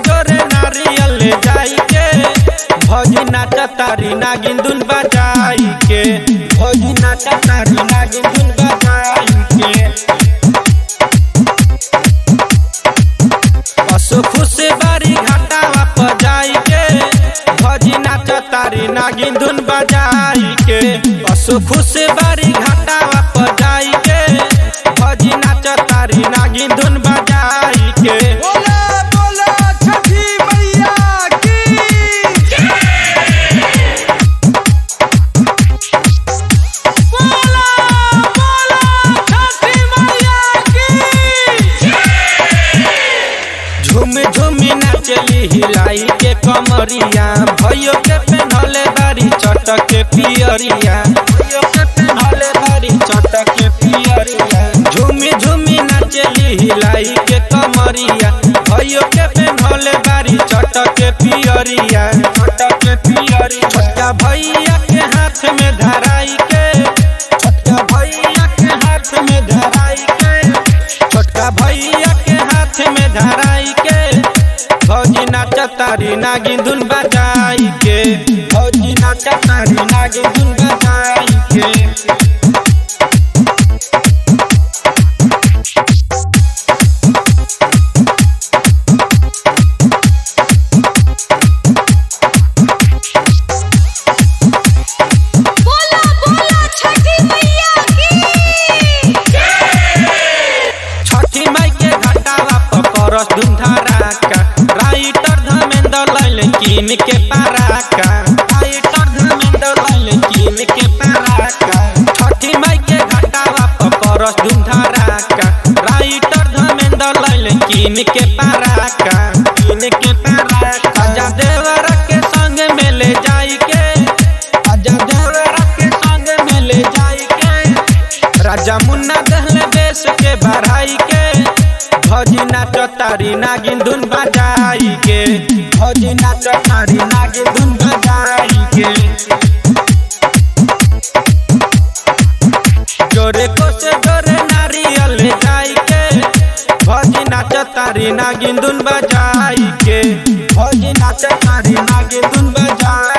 जोरे नारियल ले जाई के भौजी नाच तारी नागिन धुन बजाई के भौजी नाच तारी नागिन धुन बजाई के पशु खुश बारी घाटावा पर जाई के भौजी नाच तारी नागिन धुन बजाई के पशु खुश बारी घाटावा पर जाई के भौजी नाच तारी नागिन धुन बजाई के बोला बोला छठी मैया की बोला बोला छठी मैया की झूम झूम नाचली हिलाई के कमरिया भयो के पेन्हले बारी चटक के पियरिया भयो के पेन्हले बारी चटक के पियरिया झूम झूम नाचली हिलाई के कमरिया भयो के पेन्हले बारी चटक के पियरिया चटक के पियरिया छोटका भैया के हाथ में धराई के छोटका भैया के हाथ में धराई के छोटका भैया के हाथ में धराई के भौजी नाच तारी नागिन धुन बजाई के भौजी नाच तारी नागिन धुन बजाई के बोला बोला छठी मैया की छठी माई के घटावा पकड़स धुन धराका राइटर धमेंद्र लैल कीन के पाराका राइटर धमेंद्र लैल कीन के पाराका छठी माई के घटावा पकड़स धुन धराका राइटर धमेंद्र लैल कीन के पाराका कीन के पाराका आजा देवर के संग में ले जाई के आजा देवर के संग में ले जाई के राजा मुन्ना दहले बेस के बढ़ाई के भौजी नाच तारी नागिन धुन बजाई के भौजी नाच तारी नागिन धुन बजाई के जोरे को से जोरे नारियल ले जाई के भौजी नाच तारी नागिन धुन बजाई के भौजी नाच तारी नागिन धुन बजाई